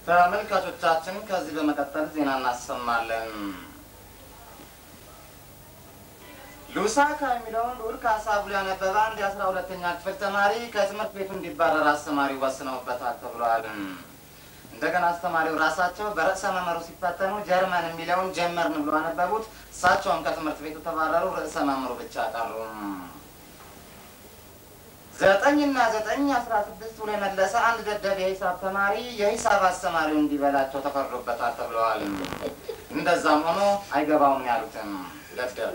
ተመልካቾቻችን ከዚህ በመቀጠል ዜና እናሰማለን። ሉሳካ የሚለውን ልዑል ካሳ ብሎ ያነበበ አንድ የአስራ ሁለተኛ ክፍል ተማሪ ከትምህርት ቤቱ እንዲባረር አስተማሪው ወስነውበታል ተብሏል። እንደገና አስተማሪው ራሳቸው በርዕሰ መምህሩ ሲፈተኑ ጀርመን የሚለውን ጀመርን ብሎ አነበቡት። እሳቸውም ከትምህርት ቤቱ ተባረሩ። ርዕሰ መምህሩ ብቻ ቀሩ። ዘጠኝና ዘጠኝ አስራ ስድስት ብሎ የመለሰ አንድ ደደብ የሂሳብ ተማሪ የሂሳብ አስተማሪው እንዲበላቸው ተፈርዶበታል ተብለዋል። እንደዛም ሆኖ አይገባውም ያሉትም ደደብ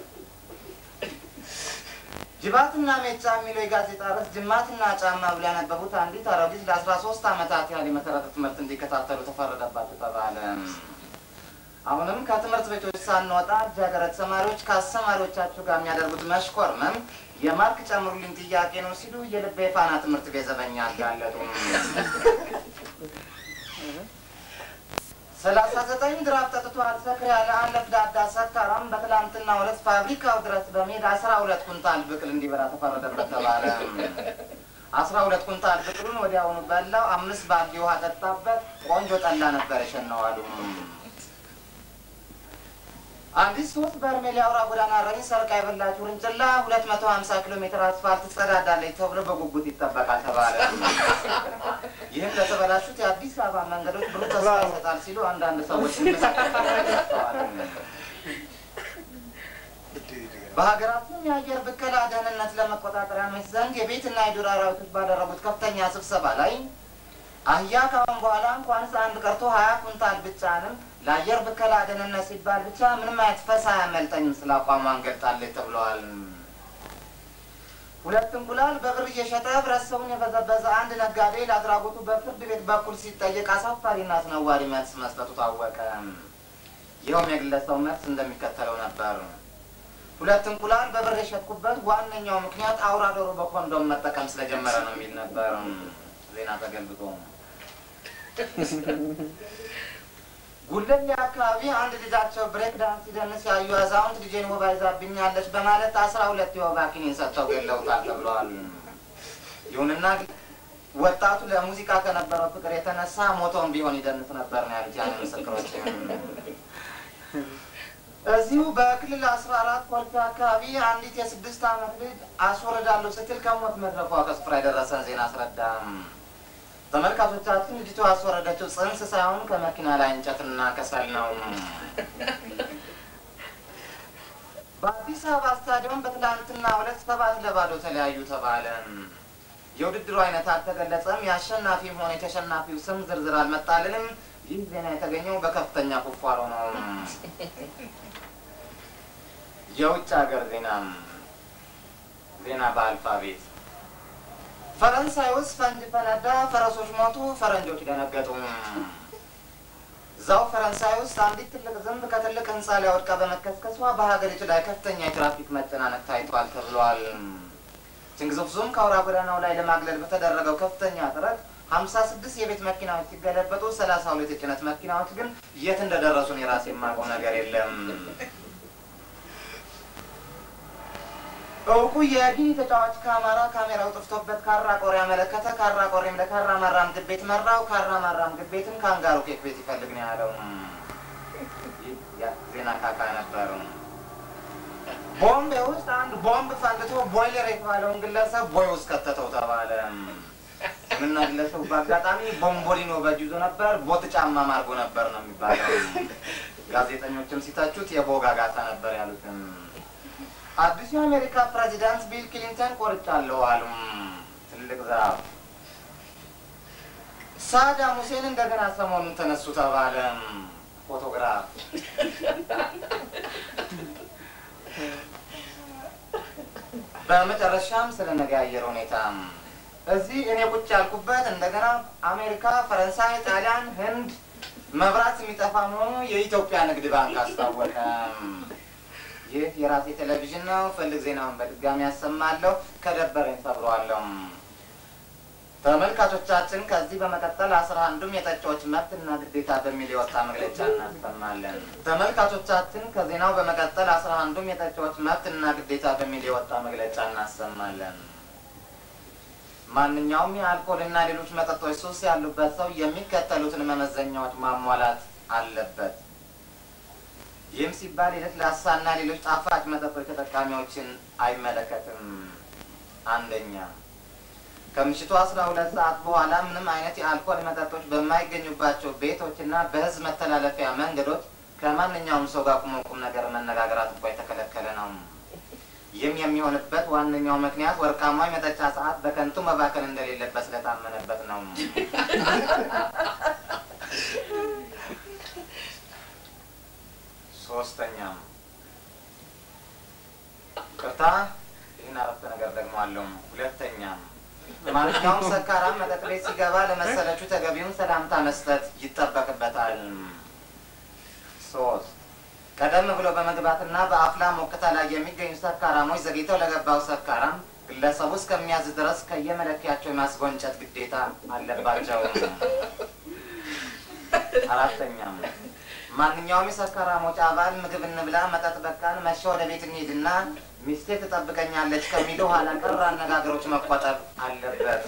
ጅባትና ሜጫ የሚለው የጋዜጣ ርዕስ ጅማትና ጫማ ብሎ ያነበቡት አንዲት አሮጊት ለአስራ ሶስት ዓመታት ያህል የመሰረተ ትምህርት እንዲከታተሉ ተፈረደባቸው ተባለ። አሁንም ከትምህርት ቤቶች ሳንወጣ ልጃገረድ ተማሪዎች ከአስተማሪዎቻቸው ጋር የሚያደርጉት መሽኮርመም የማርክ ጨምሩልኝ ጥያቄ ነው ሲሉ የልቤ ፋና ትምህርት ቤት ዘበኛ አጋለጡ። ሰላሳ ዘጠኝ ድራፍ ጠጥቶ አልሰክር ያለ አንድ ለፍዳዳ ሰካራም በትላንትና ሁለት ፋብሪካው ድረስ በመሄድ አስራ ሁለት ኩንታል ብቅል እንዲበላ ተፈረደበት ተባለ። አስራ ሁለት ኩንታል ብቅሉን ወዲያውኑ በላው። አምስት ባልዲ ውሃ ጠጣበት። ቆንጆ ጠላ ነበር የሸነዋሉ። አንዲት ሶስት በርሜል የአውራ ጎዳና ረኝ ሰርቃ የበላች ውርንጭላ ሁለት መቶ ሀምሳ ኪሎ ሜትር አስፋልት ትጸዳዳለች ተብሎ በጉጉት ይጠበቃል ተባለ። ይህም ለተበላሹት የአዲስ አበባ መንገዶች ብሩህ ተስፋ ይሰጣል ሲሉ አንዳንድ ሰዎች ይመሰክራል። በሀገራችን የአየር ብከላ ደህንነት ለመቆጣጠር ያመች ዘንድ የቤትና የዱር አራዊቶች ባደረጉት ከፍተኛ ስብሰባ ላይ አህያ ካሁን በኋላ እንኳንስ አንድ ቀርቶ ሀያ ኩንታል ብቻንም ለአየር ብከላ ደህንነት ሲባል ብቻ ምንም አይነት ፈሳ አያመልጠኝም ስለ አቋሟን ገልጣለች ተብለዋል። ሁለት እንቁላል በብር እየሸጠ ህብረተሰቡን የበዘበዘ አንድ ነጋዴ ለአድራጎቱ በፍርድ ቤት በኩል ሲጠየቅ አሳፋሪና አስነዋሪ መልስ መስጠቱ ታወቀ። ይኸውም የግለሰቡ መልስ እንደሚከተለው ነበር። ሁለት እንቁላል በብር የሸጥኩበት ዋነኛው ምክንያት አውራ ዶሮ በኮንዶም መጠቀም ስለጀመረ ነው የሚል ነበር። ዜና ተገልብጦ ጉለሌ አካባቢ አንድ ልጃቸው ብሬክ ዳንስ ሲደንስ ያዩ አዛውንት ልጄን ወባ ይዛብኛለች በማለት አስራ ሁለት የወባ ኪኒን ሰጥተው ገለውታል ተብለዋል። ይሁንና ወጣቱ ለሙዚቃ ከነበረው ፍቅር የተነሳ ሞቶም ቢሆን ይደንስ ነበር ነው ያሉት ያን ምስክሮች። እዚሁ በክልል አስራ አራት ኮልፌ አካባቢ አንዲት የስድስት ዓመት ልጅ አስወርዳለሁ ስትል ከሞት መድረፏ ከስፍራ የደረሰን ዜና አስረዳም። ተመልካቾቻችን ልጅቷ ያስወረደችው ጽንስ ሳይሆን ከመኪና ላይ እንጨትና ከሰል ነው። በአዲስ አበባ ስታዲየም በትላንትና ሁለት ሰባት ለባዶ ተለያዩ ተባለ። የውድድሩ አይነት አልተገለጸም። የአሸናፊም ሆነ የተሸናፊው ስም ዝርዝር አልመጣልንም። ይህ ዜና የተገኘው በከፍተኛ ቁፋሮ ነው። የውጭ ሀገር ዜና ዜና በአልፋቤት ፈረንሳይ ውስጥ ፈንጅ ፈነዳ፣ ፈረሶች ሞቱ፣ ፈረንጆች ደነገጡ። እዛው ፈረንሳይ ውስጥ አንዲት ትልቅ ዝንብ ከትልቅ ህንፃ ላይ ወድቃ በመከስከሷ በሀገሪቱ ላይ ከፍተኛ የትራፊክ መጨናነቅ ታይቷል ተብሏል። ችንግዞፍ ዞም ከአውራ ጎዳናው ላይ ለማግለል በተደረገው ከፍተኛ ጥረት ሀምሳ ስድስት የቤት መኪናዎች ሲገለበጡ ሰላሳ ሁለት የጭነት መኪናዎች ግን የት እንደደረሱን የራሴ የማውቀው ነገር የለም። እውቁ የጊኒ ተጫዋች ከአማራ ካሜራው ጠፍቶበት ካራ ቆሬ ያመለከተ። ካራ ቆሬም ለካራ ማራ ምግብ ቤት መራው። ካራ ማራ ምግብ ቤትም ካንጋሩ ኬክ ቤት ይፈልግ ነው ያለው። ዜና ካካ ነበር። ቦምቤ ውስጥ አንድ ቦምብ ፈንድቶ ቦይለር የተባለውን ግለሰብ ቦይ ውስጥ ከተተው ተባለ። ምና ግለሰቡ በአጋጣሚ ቦምቦሊኖ በእጁ ይዞ ነበር። ቦት ጫማ ማርጎ ነበር ነው የሚባለው። ጋዜጠኞችም ሲተቹት የቦጋጋታ ነበር ያሉትም። አዲሱ የአሜሪካ ፕሬዚዳንት ቢል ክሊንተን ቆርጫለሁ አሉ። ትልቅ ዛፍ ሳዳም ሁሴን እንደገና ሰሞኑን ተነሱ ተባለ። ፎቶግራፍ በመጨረሻም ስለ ነገ የአየር ሁኔታ እዚህ እኔ ቁጭ ያልኩበት እንደገና አሜሪካ፣ ፈረንሳይ፣ ጣሊያን፣ ህንድ መብራት የሚጠፋ መሆኑ የኢትዮጵያ ንግድ ባንክ አስታወቀ። ይህ የራሴ ቴሌቪዥን ነው። ፈልግ ዜናውን በድጋሚ ያሰማለሁ። ከደበረኝ ሰብረዋለሁ። ተመልካቾቻችን ከዚህ በመቀጠል አስራ አንዱም የጠጪዎች መብትና ግዴታ በሚል የወጣ መግለጫ እናሰማለን። ተመልካቾቻችን ከዜናው በመቀጠል አስራ አንዱም የጠጪዎች መብትና ግዴታ በሚል የወጣ መግለጫ እናሰማለን። ማንኛውም የአልኮልና ሌሎች መጠጦች ሱስ ያሉበት ሰው የሚከተሉትን መመዘኛዎች ማሟላት አለበት። ይህም ሲባል የለስላሳና ሌሎች ጣፋጭ መጠጦች ተጠቃሚዎችን አይመለከትም። አንደኛ ከምሽቱ አስራ ሁለት ሰዓት በኋላ ምንም አይነት የአልኮል መጠጦች በማይገኙባቸው ቤቶችና በሕዝብ መተላለፊያ መንገዶች ከማንኛውም ሰው ጋር ቁሞ ቁም ነገር መነጋገራት እንኳ የተከለከለ ነው። ይህም የሚሆንበት ዋነኛው ምክንያት ወርቃማ የመጠጫ ሰዓት በከንቱ መባከን እንደሌለበት ስለታመነበት ነው። ሶስተኛም ቅርታ ይህን አረፍተ ነገር ደግሞ አለው። ሁለተኛም ማንኛውም ሰካራም መጠጥ ቤት ሲገባ ለመሰለችው ተገቢውን ሰላምታ መስጠት ይጠበቅበታል። ሶስት ቀደም ብሎ በመግባትና በአፍላ ሞቅታ ላይ የሚገኙ ሰካራሞች ዘግይተው ለገባው ሰካራም ግለሰቡ እስከሚያዝ ድረስ ከየመለኪያቸው የማስጎንጨት ግዴታ አለባቸው። አራተኛም ማንኛውም የሰካራሞች አባል ምግብ እንብላ፣ መጠጥ በቃን፣ መሸ ወደ ቤት እንሂድና ሚስቴ ትጠብቀኛለች ከሚሉ ኋላ ቀር አነጋገሮች መቆጠብ አለበት።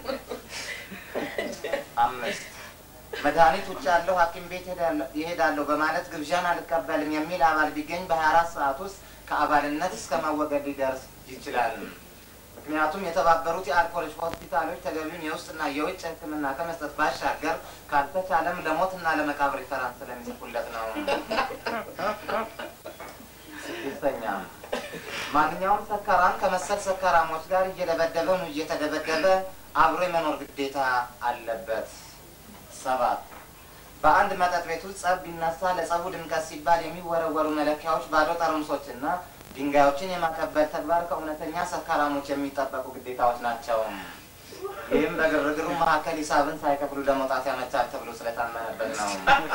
አምስት መድኃኒት ውጭ ያለው ሐኪም ቤት ይሄዳለሁ በማለት ግብዣን አልቀበልም የሚል አባል ቢገኝ በሀያ አራት ሰዓት ውስጥ ከአባልነት እስከ መወገድ ሊደርስ ይችላል። ምክንያቱም የተባበሩት የአልኮሎች ሆስፒታሎች ተገቢውን የውስጥና የውጭ ሕክምና ከመስጠት ባሻገር ካልተቻለም ለሞትና ለመቃብር ሪፈራንስ ስለሚጽፉለት ነው። ስድስተኛ ማንኛውም ሰካራም ከመሰል ሰካራሞች ጋር እየደበደበ ነው እየተደበደበ አብሮ የመኖር ግዴታ አለበት። ሰባት በአንድ መጠጥ ቤት ውስጥ ጸብ ቢነሳ ለጸቡ ድምቀት ሲባል የሚወረወሩ መለኪያዎች፣ ባዶ ጠርሙሶችና ድንጋዮችን የማቀበል ተግባር ከእውነተኛ ሰካራሞች የሚጠበቁ ግዴታዎች ናቸው። ይህም በግርግሩ መካከል ሂሳብን ሳይከፍሉ ለመውጣት ያመቻል ተብሎ ስለታመነበት ነው።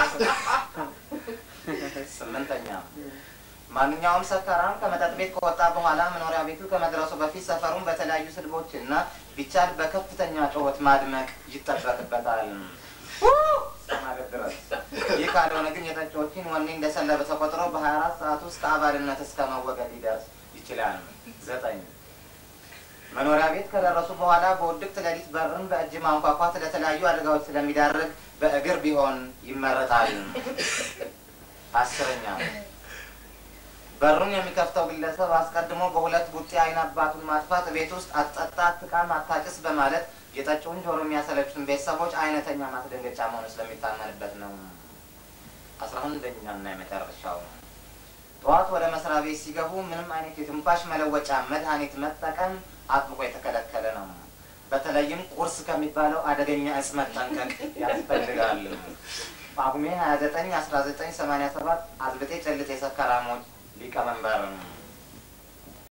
ስምንተኛ ማንኛውም ሰካራም ከመጠጥ ቤት ከወጣ በኋላ መኖሪያ ቤቱ ከመድረሱ በፊት ሰፈሩን በተለያዩ ስድቦች እና ቢቻል በከፍተኛ ጩኸት ማድመቅ ይጠበቅበታል ማለት ድረስ። ይህ ካልሆነ ግን የጠጪዎችን ወኔ እንደሰለበ ተቆጥሮ በሀያ አራት ሰዓት ውስጥ ከአባልነት እስከ መወገድ ሊደርስ ይችላል። ዘጠኝ መኖሪያ ቤት ከደረሱ በኋላ በውድቅት ሌሊት በርን በእጅ ማንኳኳት ለተለያዩ አደጋዎች ስለሚዳርግ በእግር ቢሆን ይመረጣል። አስረኛ በሩን የሚከፍተው ግለሰብ አስቀድሞ በሁለት ቡጢ አይን አባቱን ማጥፋት፣ ቤት ውስጥ አትጠጣ፣ አትቃም፣ አታጭስ በማለት የጠጪውን ጆሮ የሚያሰለቹትን ቤተሰቦች አይነተኛ ማስደንገጫ መሆኑ ስለሚታመንበት ነው። አስራ አንደኛና የመጨረሻው ጠዋት ወደ መስሪያ ቤት ሲገቡ ምንም አይነት የትንፋሽ መለወጫ መድኃኒት መጠቀም አጥብቆ የተከለከለ ነው። በተለይም ቁርስ ከሚባለው አደገኛ እጽ መጠንቀቅ ያስፈልጋል። ጳጉሜ 29 1987 አዝብጤ ጨልጤ ሰካራሞች ሊቀመንበር